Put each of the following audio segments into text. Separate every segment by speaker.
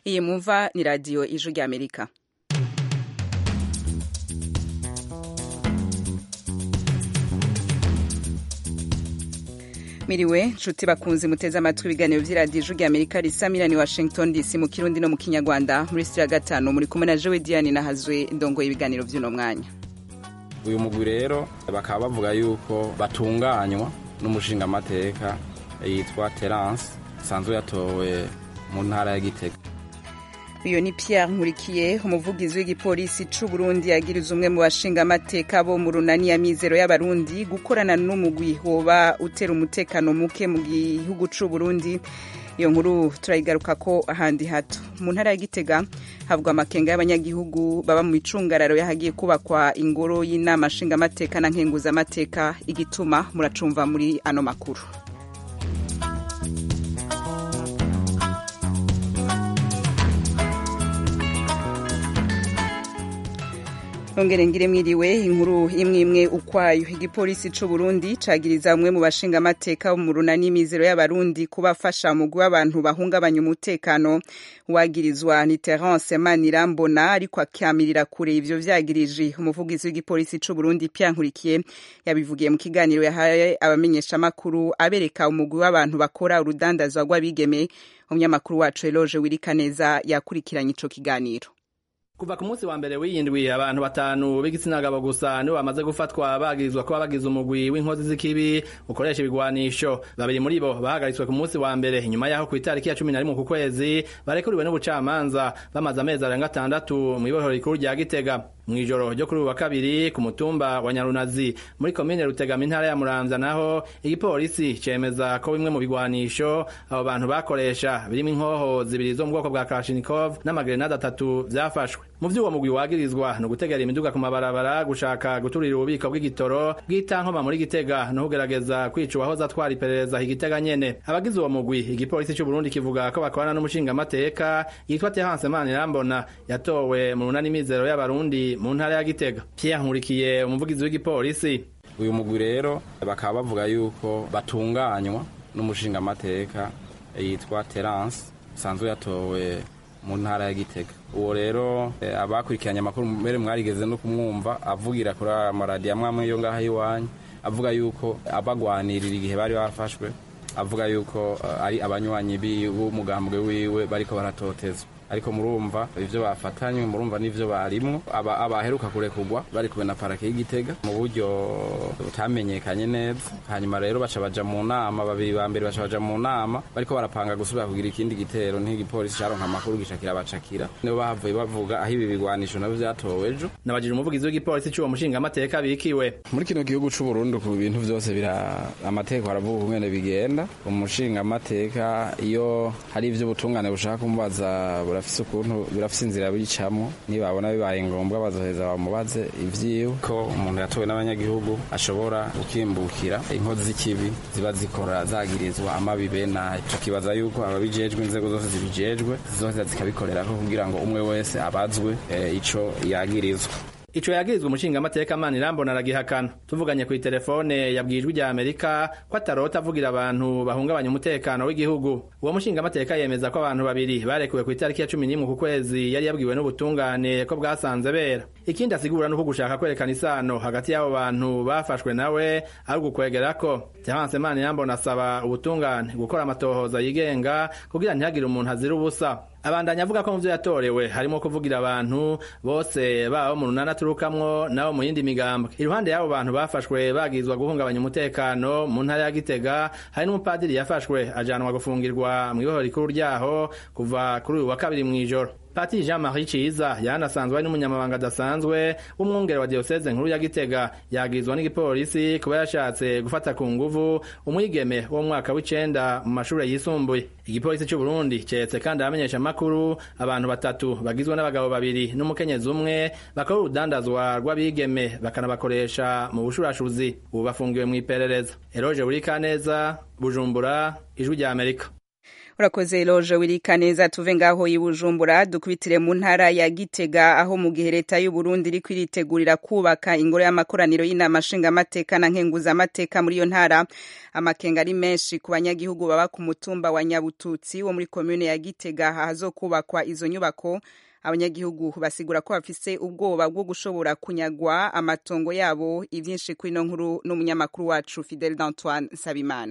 Speaker 1: iyi mwumva ni radiyo ijwi ry'amerika miriwe nshuti bakunze muteze amatwi ibiganiro by'iradiyo ijwi ry'amerika risa miliyoni washington dc mu kirundi no mu kinyarwanda muri sitiyo ya gatanu muri kumwe na jowe diane nahazwe ndongoye ibiganiro by'uno mwanya
Speaker 2: uyu mugwi rero bakaba bavuga yuko batunganywa n'umushingamateka yitwa terance asanzwe yatowe mu ntara ya gitega
Speaker 1: uyu ni Pierre nkurikiye umuvugizi w'igipolisi c'u Burundi yagiriza umwe mu bashingamateka bo mu runani ya mizero y'abarundi gukorana n'umugwi woba utera umutekano muke mu gihugu c'u Burundi iyo nkuru turayigaruka ko ahandi hato mu ntara ya gitega havugwa amakenga y'abanyagihugu baba mu micungararo yahagiye kubakwa ingoro y'inama nshingamateka na nkenguzamateka igituma muracumva muri ano makuru nongere ngire mwiriwe inkuru imwe imwe ukwayo igipolisi c'u Burundi cagiriza umwe mu bashingamateka bo mu runani mizero y'abarundi kubafasha umugwi w'abantu bahungabanya umutekano wagirizwa ni Terence Manirambona ariko akamirira kure ivyo vyagirije umuvugizi w'igipolisi c'u Burundi Pierre Nkurikiye yabivugiye mu kiganiro yahaye abamenyesha makuru abereka umugwi w'abantu bakora urudandazwa rw'abigeme umunyamakuru wacu Eloge Wirikaneza yakurikiranye ico kiganiro
Speaker 3: kuva ku munsi wa mbere w'iyindwi abantu batanu b'igitsina gabo gusa nibo bamaze gufatwa bagirizwa kuba bagize umugwi w'inkozi z'ikibi ukoresha ibigwanisho babiri muri bo bahagaritswe ku munsi wa mbere inyuma yaho ku itariki ya cumi na rimwe ku kwezi barekuriwe n'ubucamanza bamaze amezi arenga atandatu mw'ibohero rikuru rya gitega mw'ijoro ryo kuri ubu wa kabiri ku mutumba wa nyarunazi muri komine rutegama intara ya muramvya naho igipolisi cemeza ko bimwe mu bigwanisho abo bantu bakoresha birimo inkoho zibiri zo mu bwoko bwa kalashnikov n'amagrenade atatu vyafashwe mu vy'uwo mugwi wagirizwa ni ugutegera imiduga ku mabarabara gushaka guturira ububiko bw'igitoro bw'itankoma muri gitega no kugerageza kwica uwahoze atwara iperereza igitega nyene abagize uwo mugwi igipolisi c'u Burundi kivuga ko bakorana n'umushingamateka yitwa Terence Manirambona yatowe mu runani mizero y'abarundi mu ntara ya gitega Pierre Nkurikiye umuvugizi w'igipolisi
Speaker 2: uyu mugwi rero bakaba bavuga yuko batunganywa n'umushingamateka yitwa Terence asanzwe yatowe mu ntara ya gitega uwo rero abakurikiranye amakuru mbere mwarigeze no kumwumva avugira kuri amaradiyo amwe amwe yo ngaho iwanyu avuga yuko abagwanirira igihe bari bafashwe avuga yuko ari abanywanyi b'umugambwe wiwe bariko baratotezwa ariko murumva ivyo bafatanywe murumva n'ivyo barimwo aba abaheruka kurekurwa bari kumwe na parake y'igitega mu buryo butamenyekanye neza hanyuma rero baca baja mu nama babiri ba mbere baca baja mu nama bariko barapanga gusubira kugira ikindi gitero n'igipolisi caronka amakuru gishakira bacakira nibo bahavuye bavuga aho ibi bigwanisho navyo vyatowe ejo
Speaker 3: nabajije umuvugizi w'igipolisi c'uwo mushingamateka bikiwe
Speaker 2: muri kino gihugu c'u Burundi ku bintu vyose bira amategeko aravuga ukungene bigenda umushingamateka iyo hari ivyo ubutungane bushaka kumubaza burafise ukuntu birafise inzira bicamwo nibabona bibaye ngombwa bazoheza bamubaze ivyiwe ko umuntu yatowe n'abanyagihugu ashobora gukimbukira inkozi z'ikibi ziba zikora zagirizwa amabi benayo tukibaza yuko ababijejwe inzego zose zibijejwe zizoheza zikabikorerako kugira ngo umwe wese abazwe e, ico yagirizwa
Speaker 3: ico yagirizwa umushingamateka Manirambona aragihakana tuvuganye ku telefone yabwijwe rya Amerika ko atarota avugira abantu bahungabanya umutekano w'igihugu uwo mushingamateka yemeza ko abantu babiri barekuwe ku itariki ya cumi n'imwe ku kwezi yari yabwiwe n'ubutungane ko bwasanze bera ikindi asigura nuko gushaka kwerekana isano hagati y'abo bantu bafashwe nawe ari ugukwegerako Terence Manirambona asaba ubutungane gukora amatohoza yigenga kugira ntihagire umuntu azira ubusa abandanya avuga ko mu vyo yatorewe harimo kuvugira abantu bose baba mu runana aturukamwo nabo mu yindi migambwe iruhande y'abo bantu bafashwe bagizwa guhungabanya umutekano mu ntara ya gitega hari n'umupadiri yafashwe ajanwa gufungirwa mu ibohoro rikuru ryaho kuva kuri uyu wa kabiri mw'ijoro Patiri Jean Marie Ciza yanasanzwe ari n'umunyamabanga adasanzwe w'umwungere wa diocese nkuru ya Gitega yagirizwa n'igipolisi kuba yashatse gufata ku nguvu umwigeme wo mu mwaka w'icenda mu mashure yisumbuye igipolisi c'u Burundi cetse kandi abamenyesha amakuru abantu batatu bagizwe n'abagabo babiri n'umukenyezi umwe bakora urudandazwa rw'abigeme bakanabakoresha mu bushurashuzi ubu bafungiwe mw'iperereza Eroge Burikaneza Bujumbura Ijwi rya Amerika
Speaker 1: urakoze loje wirika neza tuve ngaho i bujumbura dukubitire mu ntara ya gitega aho mu gihe leta y'u burundi iriko iritegurira kubaka ingoro y'amakoraniro y'inama nshingamateka na nkenguzamateka muri iyo ntara amakenga ari menshi ku banyagihugu baba ku mutumba wa nyabututsi wo muri komune ya gitega ahazokubakwa izo nyubako abanyagihugu basigura ko bafise ubwoba bwo gushobora kunyagwa amatongo yabo ivyinshi kwino nkuru n'umunyamakuru wacu Fidel d'Antoine Nsabimana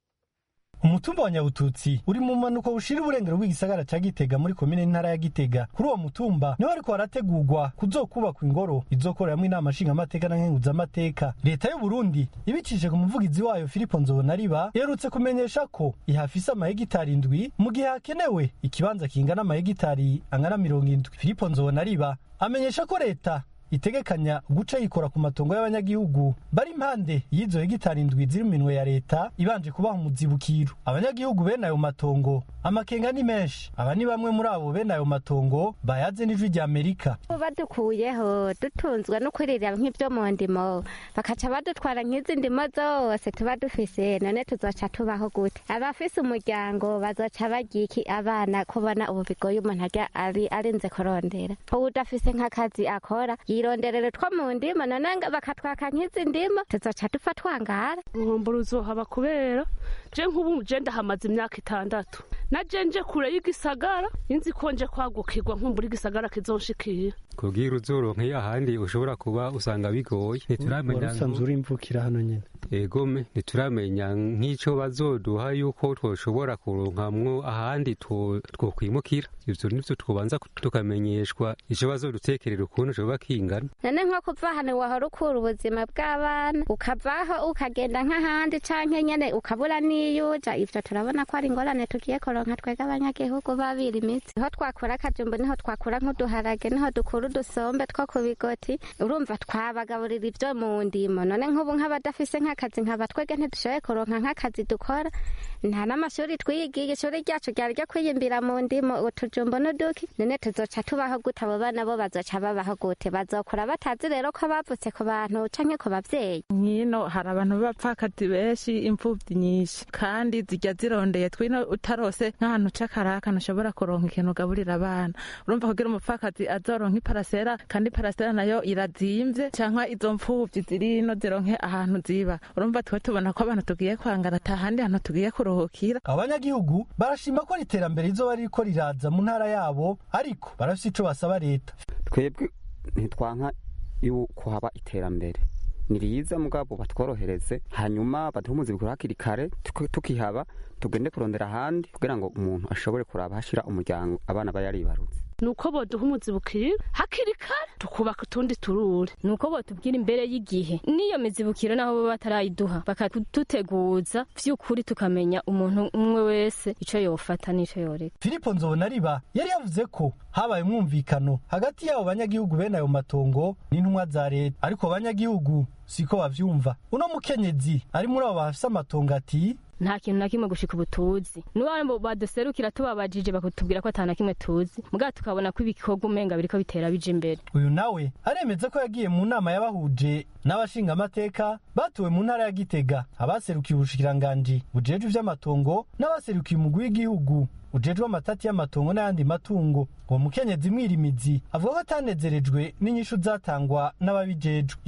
Speaker 4: umutumba wa nyabututsi uri mu mpanuka bushira uburengero bw'igisagara ca gitega muri komine n'intara ya gitega kuri uwo mutumba niho ariko harategurwa kuzokubakwa ingoro izokoreramwo inama nshingamateka na nkenguzamateka leta y'u burundi ibicishije ku muvugizi wayo filipo nzobonariba iherutse kumenyesha ko ihafise amahegitari indwi mu gihe hakenewe ikibanza kingana amahegitari angana mirongo indwi filipo nzobonariba amenyesha ko leta itegekanya guca yikora ku matongo y'abanyagihugu bari impande y'izo hegitari indwi ziri mu minwe ya leta ibanje kubaha umuzibukiro abanyagihugu bene ayo matongo amakenga ni menshi aba ni bamwe muri abo bene ayo matongo bayaze n'ijwi rya amerika
Speaker 5: badukuyeho dutunzwe no kuririra nk'ibyo mu ndimo bakaca badutwara nk'izi ndimo zose tuba dufise none tuzoca tubaho gute abafise umuryango bazoca bagira iki abana kubona ubu bigoye umuntu arya ari arinze kurondera udafise nk'akazi akora yironderere two mu ndimo none bakatwaka nk'izi ndimo tuzoca dupfa twangara
Speaker 6: nkumbura uzohaba kubera je nk'ubu je ndahamaze imyaka itandatu na je nje kure y'igisagara inzi ko nje kwagukirwa nkumbura igisagara kizonshikira
Speaker 7: kugira uzoronke ahandi ushobora kuba usanga bigoye ntituramenya
Speaker 4: usanzwe uri imvukira hano nyene
Speaker 7: egome ntituramenya nk'ico bazoduha yuko twoshobora kuronkamwo ahandi twokwimukira ivyo nivyo twobanza tukamenyeshwa ico bazodutekerera ukuntu coba kingana
Speaker 5: none nko kuva hano wahora ukura ubuzima bw'abana ukavaho ukagenda nk'ahandi canke nyene ukabura n'iyuja ivyo turabona ko ari ingorane tugiye kuronka twega abanyagihugu babira imitsi niho twakura akajumbu niho twakura nk'uduharage niho dukura udusombe two ku bigoti urumva twabagaburira ivyo mu ndimo none nk'ubu nk'abadafise nk'akazi nkaba twege ntidushoboye kuronka nk'akazi dukora nta n'amashuri twiyigiye ishuri ryacu ryari ryo kwiyimbira mu ndimo utujumbu n'uduki none tuzoca tubaho gute abo bana bo bazoca babaho gute bazokura batazi rero ko bavutse ku bantu canke ku bavyeyi
Speaker 8: nkino hari abantu b'abapfakazi benshi imfuvyi nyinshi kandi zijya zirondeye twino utarose nk'ahantu c'akaraka ntushobora kuronka ikintu ugaburira abana urumva kugira umupfakazi azoronka iparasera kandi iparasera nayo irazimvye canke izo mfuvyi ziri ino zironke ahantu ziba urumva twe tubona ko abantu tugiye kwangana ata handi hantu tugiye kuruhukira
Speaker 4: abanyagihugu barashima ko iterambere rizoba ririko riraza mu ntara yabo ariko barafise ico basaba leta
Speaker 9: twebwe ntitwanka yuko haba iterambere ni riza mugabo batworohereze hanyuma baduhe umuzibukiro hakiri kare tukihaba tugende kurondera ahandi kugira ngo umuntu ashobore kuraba hashira umuryango abana aba yaribarutse
Speaker 6: nuko boduha umuzibukiro hakiri kare tukubaka utundi turure
Speaker 10: nuko botubwira imbere y'igihe n'iyo mizibukiro naho bo batarayiduha bakaduteguza vy'ukuri tukamenya umuntu umwe wese ico yofata n'ico yoreka
Speaker 4: filipo nzobonariba yari yavuze ko habaye umwumvikano hagati y'abo banyagihugu bene ayo matongo n'intumwa za leta ariko abanyagihugu siko bavyumva uno mukenyezi ari muri abo bafise amatongo ati
Speaker 10: nta kintu na kimwe gushika ubu tuzi nibo baduserukira tubabajije bakatubwira ko ata na kimwe tuzi mugabo tukabona ko ibikorwa umenga biriko bitera bija imbere
Speaker 4: uyu nawe aremeza ko yagiye mu nama y'abahuje n'abashingamateka batuwe mu ntara ya gitega abaserukiye ubushikiranganji bujejwe ivy'amatongo n'abaserukiye umugwi w'igihugu ujejwe amatati y'amatongo n'ayandi matungo uwo mukenyezi mwirimizi avuga ko atanezerejwe n'inyishu zatangwa n'ababijejwe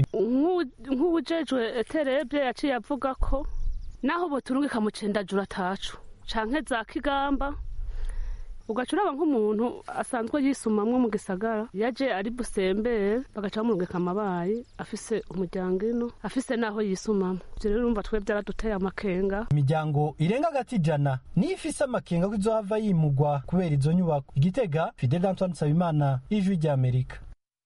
Speaker 6: nk'uwujejwe terebye yaciye avuga ko naho boturungika mu cendajura atacu canke za kigamba ugaca uraba nk'umuntu asanzwe yisumamwo mu gisagara yaje ari busembere bagaca bamurungika amabayi afise umuryango ino afise n'aho yisumamo ivyo rero urumva twe vyaraduteye amakenga
Speaker 4: imiryango irenga agati ijana niyo ifise amakenga ko izohava yimugwa kubera izo nyubako igitega fidel antoine nsabimana ijwi ry'amerika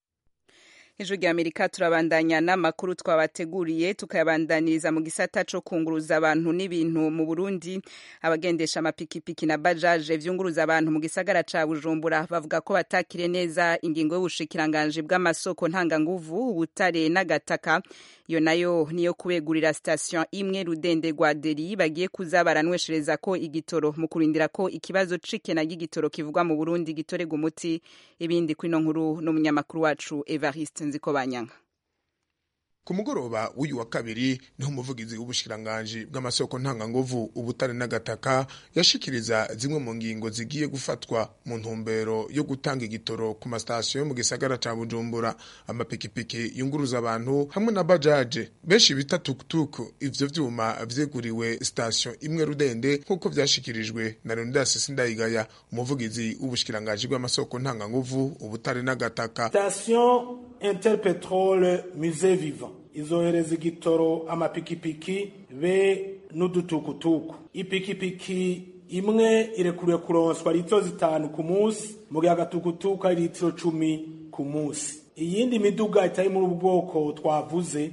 Speaker 1: ijwi rya amerika turabandanya n'amakuru twabateguriye tukayabandaniriza mu gisata co kunguruza abantu n'ibintu mu burundi abagendesha amapikipiki na bajaje vyunguruza abantu mu gisagara ca bujumbura bavuga ko batakire neza ingingo y'ubushikiranganji bw'amasoko ntanganguvu ubutare n'agataka iyo nayo niyo kubegurira sitasiyo imwe rudende rwa deri bagiye kuza baranweshereza ko igitoro mu kurindira ko ikibazo c'ikena ry'igitoro kivugwa mu burundi gitorerwa umuti ibindi kwino nkuru n'umunyamakuru wacu evariste nziko banyanga
Speaker 11: ku mugoroba w'uyu wa kabiri niho umuvugizi w'ubushikiranganji bw'amasoko ntanganguvu ubutare n'agataka yashikiriza zimwe mu ngingo zigiye gufatwa mu ntumbero yo gutanga igitoro ku masitasiyo yo mu gisagara ca bujumbura amapikipiki yunguruza abantu hamwe na bajaje benshi bita tukutuku ivyo vyuma vyeguriwe sitasiyo imwe rudende nk'uko vyashikirijwe na leonidas sindayigaya umuvugizi w'ubushikiranganji bw'amasoko ntanganguvu ubutare n'agataka
Speaker 12: station interpetrole musée vivant izohereza igitoro amapikipiki be n'udutukutuku ipikipiki imwe irekuriwe kuronswa litiro zitanu ku munsi mu gihe agatukutuku ari litiro cumi ku munsi iyindi miduga itari muri ubu bwoko twavuze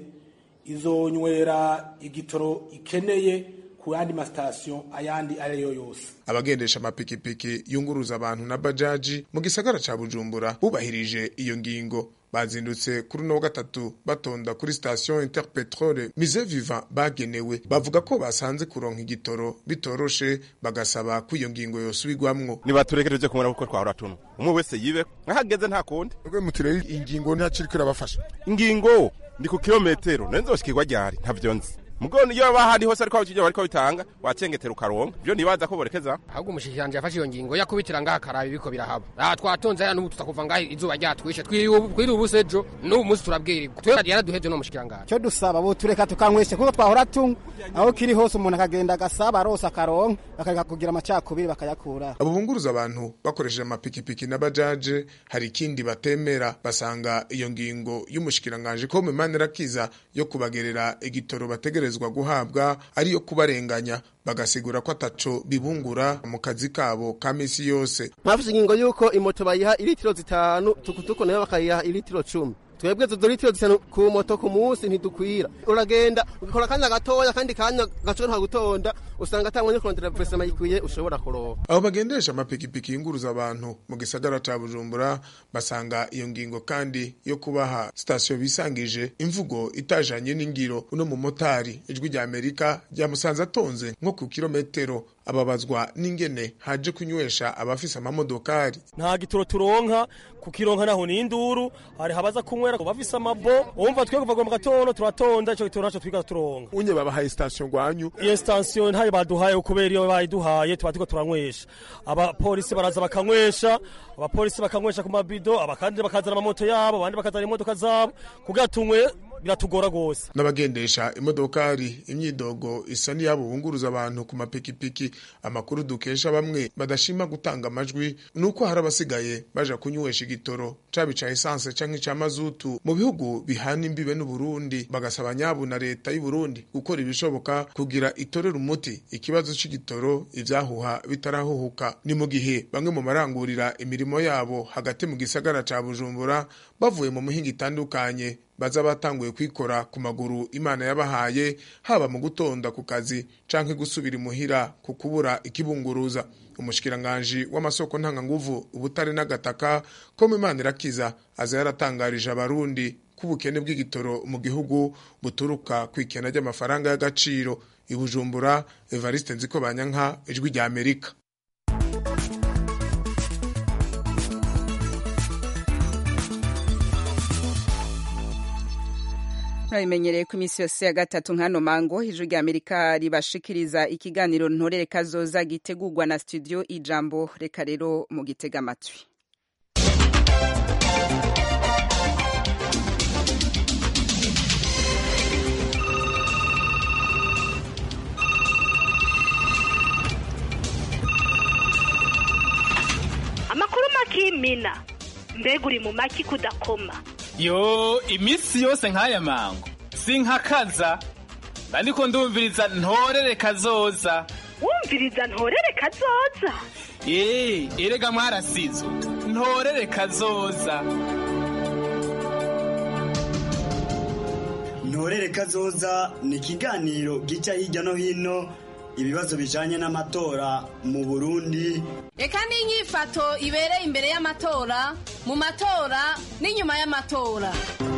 Speaker 12: izonywera igitoro ikeneye ku yandi masitasiyo ayandi ariyo yose
Speaker 11: abagendesha amapikipiki yunguruza abantu na bajaji mu gisagara ca bujumbura bubahirije iyo ngingo bazindutse kuri uno wa gatatu batonda kuri sitasiyo interpetrole mise viva bagenewe bavuga ko basanze kuronka igitoro bitoroshe bagasaba ko iyo ngingo yosubirwamwo
Speaker 13: nibaturekereje kumubona kuko twahora tuno umwe wese yibe nkahageze nta kundi
Speaker 11: rwe mutirere ingingo ntaciriko irabafasha
Speaker 13: ingingo ndi ku kilometero nayo nzoshikirwa ryari ntavyo nzi mugo niyo baba ahandi hose ariko abakiriya bariko bitanga wacengetera ukaronka ivyo ntibaza ko borekeza
Speaker 14: ahubwo umushikiranje yafashe iyo ngingo yakubitira ngaha akaraba ibiko birahaba aha twatonze hano n'ubu tutakuva ngaha izuba ryatwishe twiri ubusa ejo n'ubu munsi turabwirirwa twe yaraduhevye no mushikiranganje
Speaker 15: cyo dusaba bo tureka tukanyweshe kuko twahora tunywa aho kiri hose umuntu akagenda agasaba arose akaronka bakareka kugira amacakubiri bakayakura
Speaker 11: abo bunguruza abantu bakoresheje amapikipiki na bajaje hari ikindi batemera basanga iyo ngingo y'umushikiranganje ko mu manirakiza yo kubagerera igitoro bategereza bategerezwa guhabwa ariyo kubarenganya bagasigura ko ataco bibungura mu kazi kabo ka misi yose
Speaker 16: mwafise ingingo yuko imoto bayiha ilitiro zitanu tukutuku nayo bakayiha ilitiro cumi twebwe tuzo litiro zitanu ku moto ku munsi ntidukwira uragenda ugakora akanya gatoya kandi kanya gaco nta gutonda usanga atangwa kurondera presema yikwiye ushobora kuronka
Speaker 11: abo bagendesha amapikipiki yunguruza abantu mu gisagara ca bujumbura basanga iyo ngingo kandi yo kubaha sitasiyo bisangije imvugo itajanye n'ingiro uno mumotari ijwi rya amerika ryamusanze atonze nko ku kilometero ababazwa n'ingene haje kunywesha abafise amamodokari
Speaker 17: nta gitoro turonka kukironka naho ni induru hari habaza kunywera bafise amabo umva twe kuva mu gatondo turatonda ico gitoro naco twiga turonka
Speaker 11: unye babahaye sitasiyo ngwanyu
Speaker 17: iyo sitasiyo ntayo baduhaye kubera iyo bayiduhaye tuba turiko turanywesha abapolisi baraza bakanywesha abapolisi bakanywesha ku mabido abakandi bakazana amamoto yabo abandi bakazana imodoka zabo kugira tunywe biratugora gose
Speaker 11: n'abagendesha imodokari imyidogo isa n'iyabo bunguruza abantu ku mapikipiki amakuru dukesha bamwe badashima gutanga amajwi nuko hari abasigaye baja kunywesha igitoro caba ica esanse canke ica mazutu mu bihugu bihana imbibe n'uburundi bagasaba nyabu na leta y'uburundi gukora ibishoboka kugira itorera umuti ikibazo c'igitoro ivyahuha bitarahuhuka ni mu gihe bamwe mu marangurira imirimo yabo hagati mu gisagara ca bujumbura bavuye mu mihinga itandukanye baza batanguye kwikora ku maguru imana yabahaye haba mu gutonda ku kazi canke gusubira imuhira ku kubura ikibunguruza umushikiranganji w'amasoko ntanganguvu ubutare n'agataka ko mu imana irakiza aza yaratangarije abarundi ko ubukene bw'igitoro mu gihugu buturuka ku ikena ry'amafaranga y'agaciro i bujumbura evariste nziko banyanka ijwi rya amerika
Speaker 1: murabimenyereye ko iminsi yose ya gatatu nk'ano mango ijwi rya amerika ribashikiriza ikiganiro ntorere kazoza gitegurwa na studio ijambo reka rero mu gitega amatwi
Speaker 18: amakuru makimina mbega uri mu maki kudakoma
Speaker 19: yo iminsi yose nk'aya mango sinkakaza ndiko ndumviriza ntorere kazoza
Speaker 18: wumviriza ntorere kazoza
Speaker 19: ee erega mwarasizo ntorere kazoza
Speaker 20: ntorere kazoza ni ikiganiro gica hirya no hino ibibazo bijanye n'amatora mu burundi
Speaker 21: reka n'inyifato ibereye imbere y'amatora mu matora n'inyuma y'amatora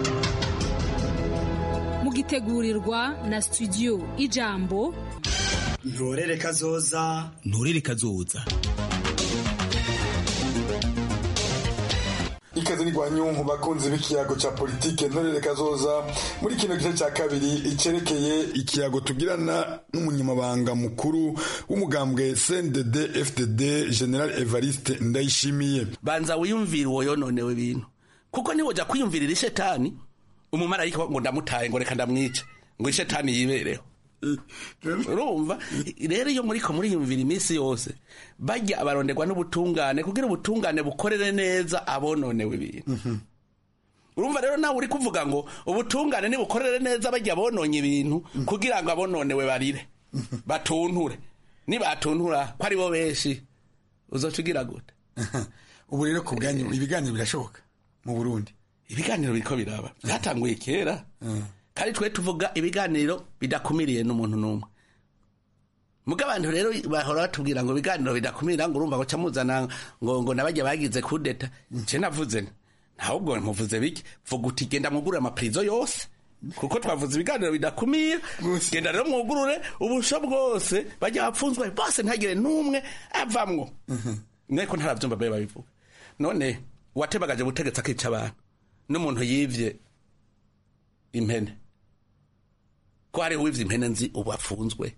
Speaker 22: mugitegurirwa na studio ijambo
Speaker 20: ntorere kazoza
Speaker 23: ntorere kazoza
Speaker 2: ikaze ni gwanyunku bakunzi b'ikiyago ca politike ntorere kazoza muri kino gice ca kabiri icerekeye ikiyago tugirana n'umunyamabanga mukuru w'umugambwe CNDD FDD General Evariste Ndayishimiye
Speaker 3: banza wiyumvire uwo yononewe ibintu kuko niwoja kwiyumvirira ishetani umumarayika ngo ndamutaye ngo reka ndamwice ngo ishetani yibereho urumva rero iyo muriko muriyumvira iminsi yose bajya abaronderwa n'ubutungane kugira ubutungane bukorere neza abononewe ibintu urumva rero nawe uri kuvuga ngo ubutungane nibukorere neza bajya bononye ibintu kugira ngo abononewe barire batunture nibatuntura ko ari bo benshi uzoca ugira gute
Speaker 2: ubu rero ku bwanyu ibiganiro birashoboka mu burundi
Speaker 3: ibiganiro biriko biraba byatanguye kera kandi twe tuvuga ibiganiro bidakumiriye n'umuntu n'umwe muga abantu rero bahora batubwira ngo ibiganiro bidakumira ngo urumva ngo muzana ngo ngo nabajya bagize kudeta nce navuze ntabwo muvuze bike vuga uti genda mwugurure amapirizo yose kuko twavuze ibiganiro bidakumira genda rero mwugurure ubusho bwose bajya bapfunzwe bose ntagire n'umwe avamwo mweko ntarabyumva babe babivuga none uwatebagaje ubutegetsi akica abantu n'umuntu yivye impene ko hariho uwivye impene nzi ubu afunzwe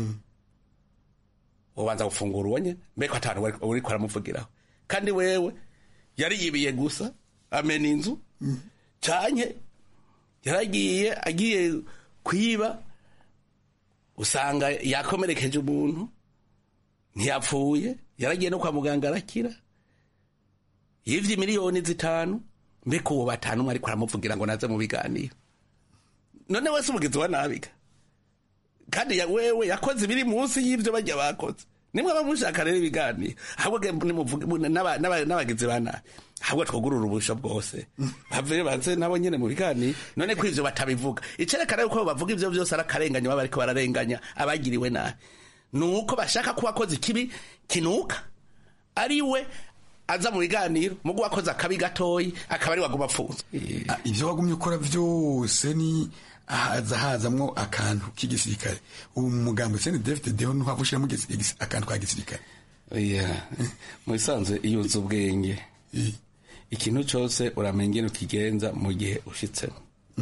Speaker 3: ubanza gufungura uwo nyene mbeko atanu uriko aramuvugiraho kandi wewe yari yibiye gusa amena inzu canke yaragiye agiye kwiba usanga yakomerekeje umuntu ntiyapfuye yaragiye no kwa muganga arakira yivye miliyoni zitanu mbeko uwo batanu umwe ariko aramuvugira ngo naze mu biganiro none wese umugizi wa nabiga kandi ya wewe yakoze ibiri munsi y'ivyo bajya bakoze nimwe bamushaka rero ibiganiro ahubwo n'abagizi ba nabi ahubwo twugurura ubusho bwose bave baze nabo nyene mu biganiro none ko ivyo batabivuga icerekana yuko bavuga ivyo vyose ari akarenganya baba bariko bararenganya abagiriwe nabi nuko bashaka ko wakoze ikibi kinuka ari we aza mu biganiro mugu wakoze akabi gatoyi akaba ari waguma apfunzwe
Speaker 2: ivyo wagumye ukora vyose ni haza hazamwo akantu k'igisirikare ubu mu mugambo sene David Deho no havushiramo akantu ka gisirikare
Speaker 3: yeah mu bisanzwe iyo uzi ubwenge ikintu cyose uramenya ingene ukigenza mu gihe ushitsemo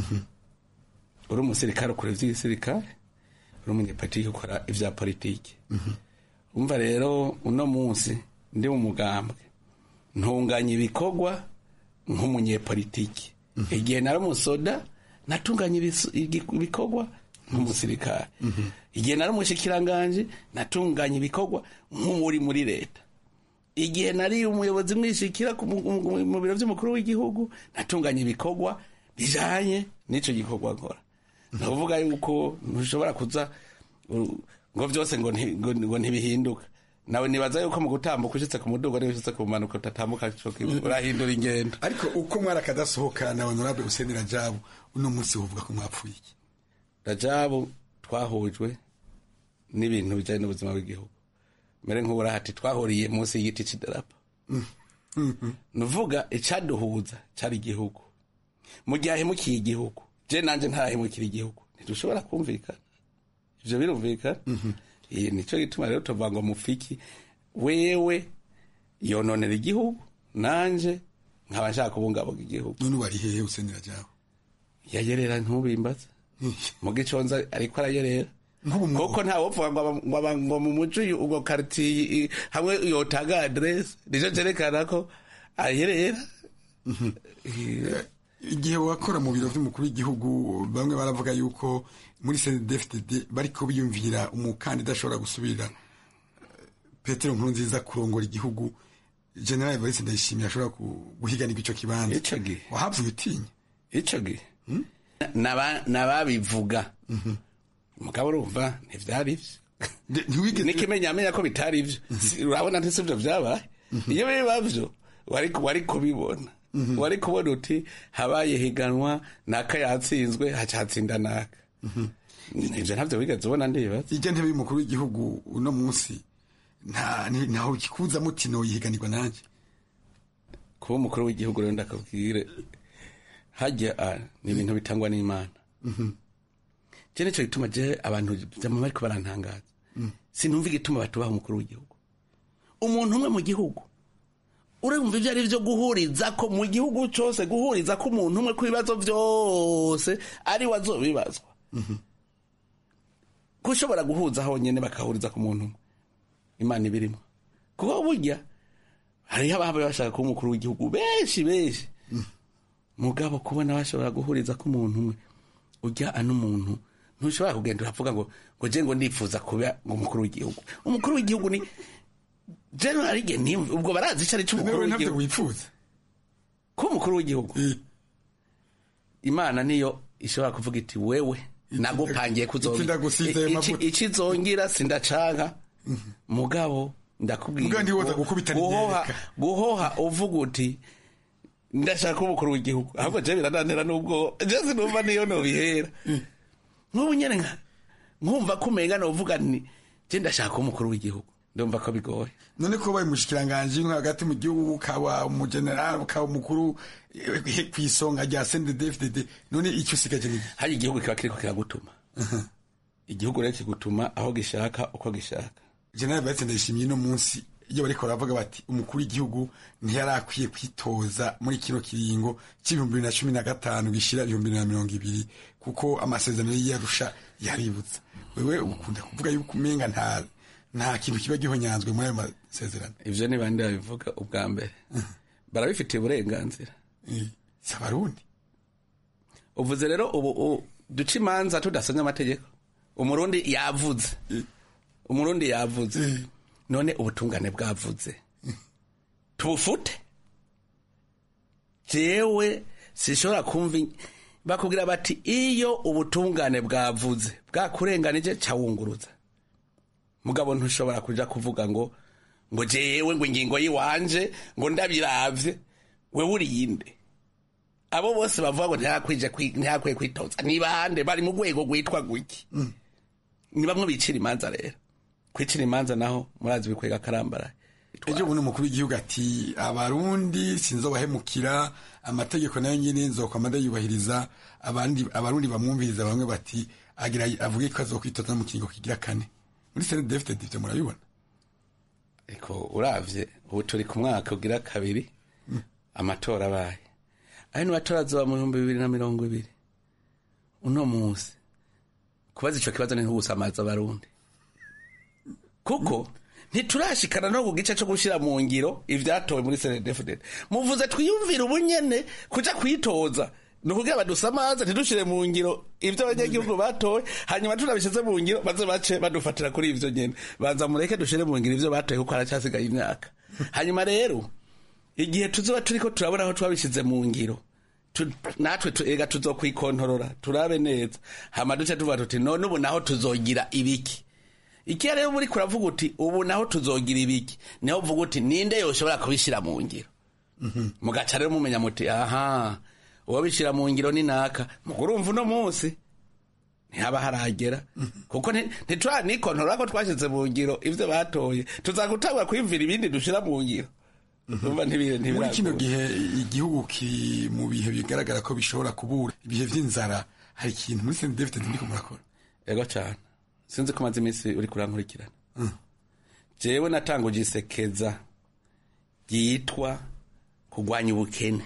Speaker 3: uri umusirikare ukora ivy'igisirikare uri umunyepolitiki ukora ivya politiki umva rero uno munsi ndi mu mugambwe ntunganya ibikorwa nk'umunyepolitiki igihe nari umusoda natunganya ibikorwa nk'umusirikare igihe nari umushikiranganje natunganya ibikorwa nk'uri muri leta igihe nari umuyobozi mwishikira mu biro by'umukuru w'igihugu natunganya ibikorwa bijanye n'ico gikorwa nkora ndavuga yuko ntushobora kuza ngo byose ngo ntibihinduka nawe nibaza yuko mu gutambuka ushitse ku mudugo niba ushitse ku manuka utatambuka urahindura ingendo
Speaker 2: ariko uko mwari akadasohoka na honorable Hussein Rajabu uno munsi uvuga ko mwapfuye iki
Speaker 3: Rajabu twahujwe n'ibintu bijanye n'ubuzima bw'igihugu mere nk'ubura hati twahuriye munsi y'igiti c'idarapo nuvuga icaduhuza cari igihugu mu gihe ahemukiye igihugu je nanje ntarahemukira igihugu ntidushobora kumvikana ivyo birumvikana iyi nico gituma rero tuvuga ngo mufiki wewe yononera igihugu nanje nkaba nshaka kubungabunga igihugu
Speaker 2: none wari hehe Hussein Rajabu
Speaker 3: yayerera ntubimbaza mu giconza ariko arayerera kuko nta wopfuga ngo mu muco ubwo karitiye hamwe yotanga aderese nico cerekana ko ayerera
Speaker 2: igihe wakora mu biro by'umukuru w'igihugu bamwe baravuga yuko muri CNDD-FDD bariko biyumvira umukandida ashobora gusubirira Petero Nkurunziza kurongora igihugu General Evariste Ndayishimiye ashobora guhiganirwa ico kibanza
Speaker 3: ico gihe
Speaker 2: wahavuye utinya
Speaker 3: ico gihe nababivuga mugabo urumva ntivyari ivyo n'ikimenyamenya ko bitari ivyo urabona ntisi ivyo vyabaye iyo biba vyo wari kubibona wari kubona uti habaye higanwa naka yatsinzwe haca hatsinda naka ivyo ntavyo wigeze ubona ndibaza
Speaker 2: ijya ntebe y'umukuru w'igihugu uno munsi ntaho kikuza muti noyihiganirwa nanje
Speaker 3: kuba umukuru w'igihugu rero ndakabwire hajya ni ibintu bitangwa n'imana je nico gituma je abantu vyama bariko barantangaza sinumva igituma batubaha umukuru w'igihugu umuntu umwe mu gihugu urumva ibyo ari byo guhuriza ko mu gihugu cyose guhuriza ko umuntu umwe ku bibazo byose ari we azobibazwa gushobora guhuza honyine bakahuriza ku muntu umwe imana ibirimo kuko burya hariho ababa bashaka kuba umukuru w'igihugu benshi benshi mugabo kubona bashobora guhuriza ko umuntu umwe ujya ano umuntu ntushobora kugenda uravuga ngo ngo je ngo ndifuza kuba umukuru w'igihugu umukuru w'igihugu ni general ge ni ubwo barazi icyo ari cyo umukuru
Speaker 2: ntabyo
Speaker 3: w'igihugu
Speaker 2: wifuza
Speaker 3: ko umukuru w'igihugu imana niyo ishobora kuvuga iti wewe nagupangiye
Speaker 2: Iki ndagusize ayo mavuta.
Speaker 3: ikizongira sindacanka mugabo ndakubwira
Speaker 2: Mugabo ntiwoza
Speaker 3: ngo
Speaker 2: gukubita
Speaker 3: guhoha
Speaker 2: n'iryereka.
Speaker 3: guhoha uvuga uti ndashaka umukuru w'igihugu ahubwo je birananira n'ubwo je sinumva niyo nobihera nk'ubu nyene nka nkumva ko umenga novuga ni je ndashaka umukuru w'igihugu ndumva ko bigoye
Speaker 2: none ko baye umushikiranganji nko hagati mu gihugu ukaba umugenerali ukaba umukuru eh, ku isonga rya CNDD-FDD none icyo usigaje ni
Speaker 3: hari igihugu kiba kiriko kiragutuma igihugu rero kigutuma aho gishaka uko gishaka
Speaker 2: general Bayetse ndayishimiye no munsi iyo bariko baravuga bati umukuru w'igihugu ntiyari akwiye kwitoza muri kino kiringo c'ibihumbi bibiri na cumi na gatanu gishira ibihumbi bibiri na mirongo ibiri kuko amasezerano y'iyarusha yaributsa wewe ukunda kuvuga yuko umenga nta nta kintu kiba gihonyanzwe muri ayo masezerano
Speaker 3: ivyo ni bande babivuga ubwa mbere barabifitiye uburenganzira
Speaker 2: si abarundi
Speaker 3: uvuze rero ubu u- duca imanza tudasomye amategeko umurundi yavuze umurundi yavuze none ubutungane bwavuze tubufute jewe sishobora kumva in- bakubwira bati iyo ubutungane bwavuze bwakurenganije cawunguruza mugabo ntushobora kuja kuvuga ngo ngo jewe ngo ingingo yiwanje ngo ndabiravye wewe uriyinde abo bose bavuga ngo ntihakwije kwi- ntihakwiye kwitoza ni bande bari mu rwego rwitwa guki ni bamwe bicira imanza rero kwicira imanza naho murazi bikwega karambara
Speaker 2: ejo bundi umukuru w'igihugu ati abarundi sinzobahemukira amategeko nayo nyine nzokwama ndayubahiriza abandi abarundi bamwumviriza bamwe bati agira avuge ko azokwitoza mu kiringo kigira kane muri CNDD-FDD ivyo murabibona
Speaker 3: ariko uravye ubu turi ku mwaka ugira kabiri amatora abaye ayo ni matora azoba mu bihumbi bibiri na mirongo ibiri uno munsi kubaza ico kibazo ni nk'ugusamaza abarundi kuko ntiturashikana no ku gice co gushira mu ngiro ivyatowe muri CNDD-FDD muvuze twiyumvire ubunyene kuja kwitoza ni ukugira badusamaze ntidushire mu ngiro ivyo abanyagihugu batowe hanyuma tunabishize mu ngiro baze bace badufatira kuri ivyo nyene banza mureke dushire mu ngiro ivyo batoye kuko haracyasigaye imyaka hanyuma rero igihe tuzoba turiko turabona aho twabishize mu ngiro tu- natwe tu- ega tuzokwikontorora turabe neza hama duce tuvuga tuti none ubu naho tuzogira ibiki ikiya rero muri kuravuga uti ubu naho tuzogira ibiki niho uvuga uti ninde yoshobora kubishyira mu ngiro mugaca rero mumenya muti aha uwo bishyira mu ngiro ni naka mugo urumva uno munsi ntihaba haragera kuko nti- ntituranikontorora ko twashyize mu ngiro ivyo batoye tuzagutangura kwiyumvira ibindi dushira mu ngiro Urumva ntibire-
Speaker 2: muri kino
Speaker 3: ntibiragora.
Speaker 2: gihe igihugu kiri mu bihe bigaragara ko bishobora kubura ibihe vy'inzara hari ikintu muri CNDD-FDD ndiko murakora
Speaker 3: ego cyane sinzi ko maze iminsi uri kurankurikirana jewe natanguje isekeza ryitwa kurwanya ubukene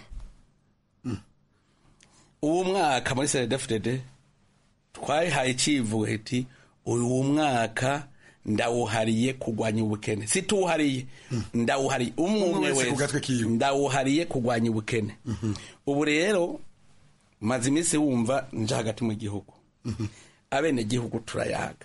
Speaker 3: uwo mwaka muri CNDD-FDD twayihaye icivugo iti uyu mwaka ndawuhariye kurwanya ubukene situwuhariye ndawuhariye umwe umwe
Speaker 2: wese ku gatwe
Speaker 3: wese ndawuhariye kurwanya ubukene ubu rero maze iminsi wumva nje hagati mu gihugu abene gihugu turayaga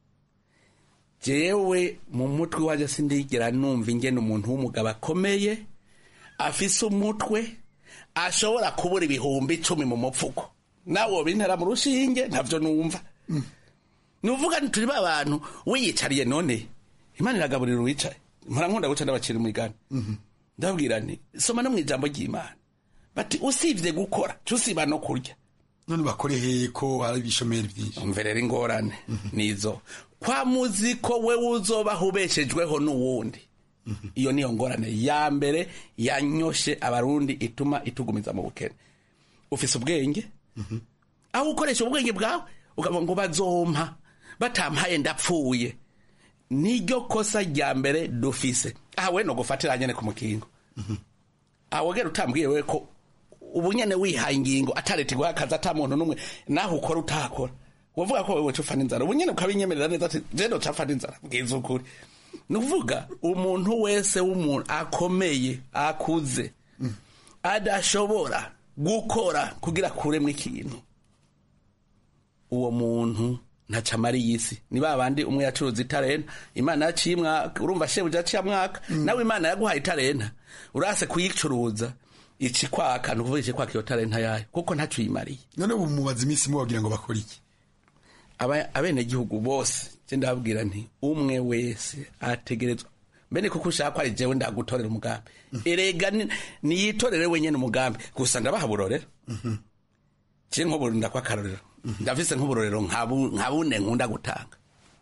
Speaker 3: jewe mu mutwe waje sindigera numva ingene umuntu w'umugabo akomeye afise umutwe ashobora kubura ibihumbi icumi mu mupfuko nawe wobintera mu rushinge ntavyo numva nuvuga nti turi ba bantu wiyicariye none imana iragaburira uwicaye mpora nkunda guca ndabacira umugani ndabwira nti soma no mu ijambo ry'imana bati usibye gukora tusiba no kurya
Speaker 2: none bakore hehe ko hari ibishomeri byinshi
Speaker 3: umve rero ingorane nizo kwa muzi ko we uzobaho ubeshejweho n'uwundi iyo niyo ngorane ya mbere yanyoshe abarundi ituma itugumiza mu bukene ufise ubwenge aho ukoresha ubwenge bwawe ukavuga ngo bazompa batampaye ndapfuye niryo kosa rya mbere dufise aha we no gufatira nyene ku mukingo awogera utambwiye we ko ubu nyene wihaye ingingo atareta iguha akazi ata muntu n'umwe naho ukora utakora wavuga ko wewe cupfa n'inzara ubu nyene ukabinyemerera neza ati jeno capfa n'inzara bwiza ukuri ni ukuvuga umuntu wese w'umuntu akomeye akuze adashobora gukora kugira kuremwa ikintu uwo muntu ntaca amara iyi si ni ba bandi umwe yacuruza itarenta imana yaciye mwaka urumva shebuja aciye mwaka nawe imana yaguhaye itarenta urase kuyicuruza ici kwaka ni ukuvuga ici kwaka iyo tarenta yayo kuko ntaco uyimariye
Speaker 2: none ubu mubaza iminsi mubagira ngo bakore iki
Speaker 3: Aba- abenegihugu bose je ndababwira nti umwe wese ategerezwa mbene kuko ushaka ko ari jewe ndagutorera umugambi erega ni- niyitorere wenyene umugambi gusa ndabaha burorero je nk'ubu ndakwa akarorero ndafise nk'uburorero nka bu- nka bune nkunda gutanga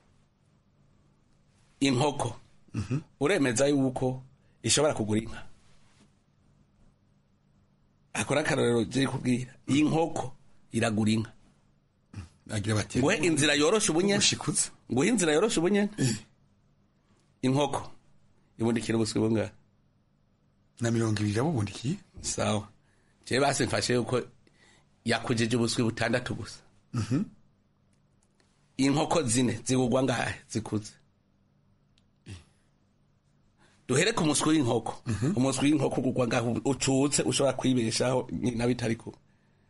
Speaker 3: inkoko uremeza yuko ishobora kugura inka akora akarorero je kubwira iyi nkoko iragura inka
Speaker 2: agira bati
Speaker 3: nguhe inzira yoroshe ubunyene nguhe inzira yoroshe ubunyene inkoko ibundikira ubuswi bungahe
Speaker 2: na mirongo ibiri yabubundikiye
Speaker 3: sawa jewe basi mfashe yuko yakujije ubuswi butandatu gusa inkoko zine zigugwa ngahe zikuze duhere ku muswi w'inkoko umuswi w'inkoko ugugwa ngahe ucutse ushobora kwibeshaho nyina bitari kuba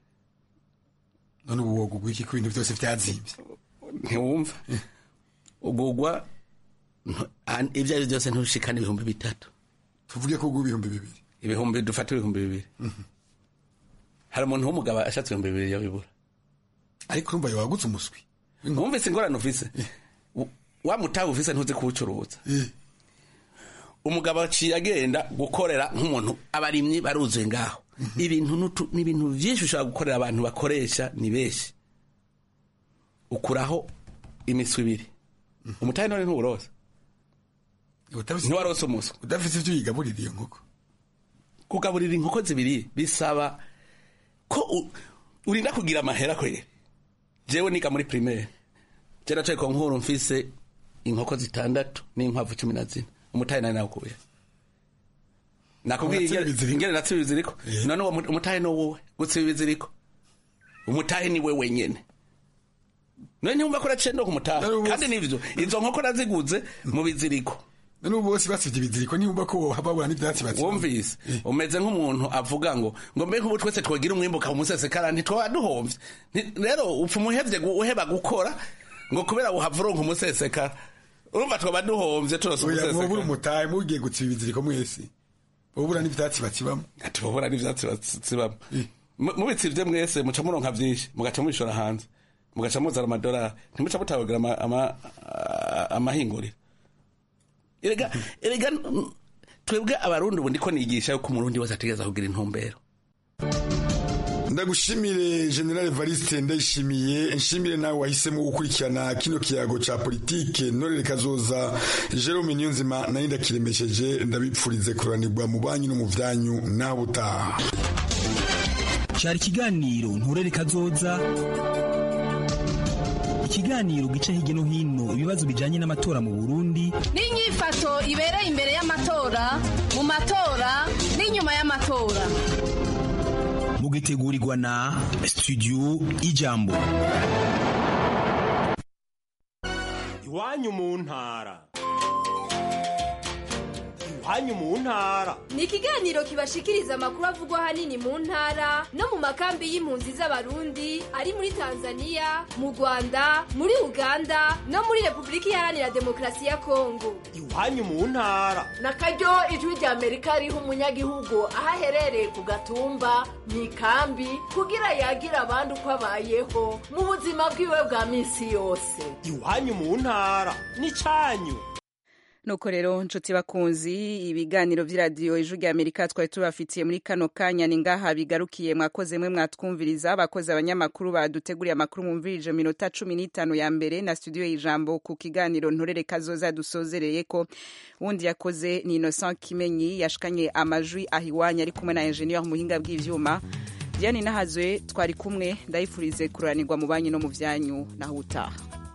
Speaker 2: none ubu wogugwa iki ko ibintu byose vyazimvye
Speaker 3: ntiwumva ugugwa ntu- an- ibyo ari byo byose ntushikane ibihumbi bitatu
Speaker 2: tuvuge ko ugwa ibihumbi bibiri
Speaker 3: ibihumbi dufate ibihumbi bibiri hari umuntu w'umugabo ashatse ibihumbi bibiri yabibura
Speaker 2: ariko urumva yawagutse umuswi
Speaker 3: wumvise ingorane ufise W- wa mutahe ufise ntuzi kuwucuruza umugabo aciye agenda gukorera nk'umuntu abarimyi baruzuye ngaho ibintu n'utu- ni ibintu vyinshi ushobora gukorera abantu bakoresha ni benshi ukuraho imiswi ibiri umutahe none ntuwuroza ntiwarose umuswi
Speaker 2: udafise ivyo uyigaburira iyo nkoko
Speaker 3: kugaburira inkoko zibiri bisaba ko u- urinda kugira amahera kwere jewe niga muri primaire je nacaye ku nkuru mfise inkoko zitandatu n'inkwavu cumi na zine umutahe nari nawukuye nakubwiye
Speaker 2: Unatsiba
Speaker 3: ingene- ingene natsiba ibiziriko none uwo mu- umutahe ni wowe gutsiba ibiziriko umutahe ni we wenyene none ntiyumva ko uraciye ndo ku mutahe kandi nivyo izo nkoko naziguze mu biziriko
Speaker 2: none ubu bose basivye ibiziriko ntiyumva ko babura n'ivyatsi bati
Speaker 3: wumvise umeze nk'umuntu avuga ngo ngo mbe nk'ubu twese twagira umwimbuka umusesekara ntitwaba duhomvye Nti- rero upfa umuhevye gu- uheba gukora ngo kubera uhava uronka umusesekara urumva twaba duhomvye turose
Speaker 2: oya mwobura
Speaker 3: umusesekara
Speaker 2: umutahe mugiye gutsiba ibiziriko mwese bobura n'ivyatsi bakibamo
Speaker 3: tubabura n'ivyatsi bazibamo mubitsivye mwese muca muronka vyinshi mugaca mubishora hanze mugaca muzana amadolari ntimuca mutabagira ama- ama- a- amahinguriro erega erega mm, twebwe abarundi ubu ndiko nigisha yuko umurundi wese ategereza kugira intumbero
Speaker 2: ndagushimire general evariste ndayishimiye nshimire nawe wahisemo gukurikirana kino kiyago ca politike norere kazoza jerome niyonzima nayo ndakiremesheje ndabipfurize kuranirwa mu banyu no mu vyanyu naho butaha
Speaker 5: cyari ikiganiro nturere kazoza ikiganiro gica hirya no hino ibibazo bijanye n'amatora mu burundi
Speaker 21: n'inyifato ibereye imbere y'amatora mu matora n'inyuma y'amatora
Speaker 5: mugitegurirwa na studio ijambo
Speaker 7: iwanyu mu ntara iwanyu mu ntara
Speaker 23: ni ikiganiro kibashikiriza amakuru avugwa ahanini mu ntara no mu makambi y'impunzi z'abarundi ari muri tanzania mu rwanda muri uganda no muri repubulika iharanira demokarasi ya kongo
Speaker 7: iwanyu mu ntara
Speaker 24: na karyo ijwi rya amerika riha umunyagihugu aho aherereye ku gatumba mu ikambi kugira yagira abandi uko abayeho mu buzima bwiwe bwa minsi yose
Speaker 7: iwanyu mu ntara n'icyanyu
Speaker 1: nuko rero nshuti bakunzi ibiganiro vy'iradiyo ijwi rya amerika twari tubafitiye muri kano kanya ni ngaha bigarukiye mwakoze mwe mwatwumviriza abakozi abanyamakuru baduteguriye amakuru mwumvirije minota cumi n'itanu ya mbere na studio y'ijambo ku kiganiro ntorere kazoza dusozereye ko wundi yakoze ni innocent kimenyi yashikanye amajwi ahiwanya ari kumwe na ingenieur muhinga bw'ivyuma diane nahazwe twari kumwe ndayifurize kuranirwa mu banyu no mu vyanyu naho utaha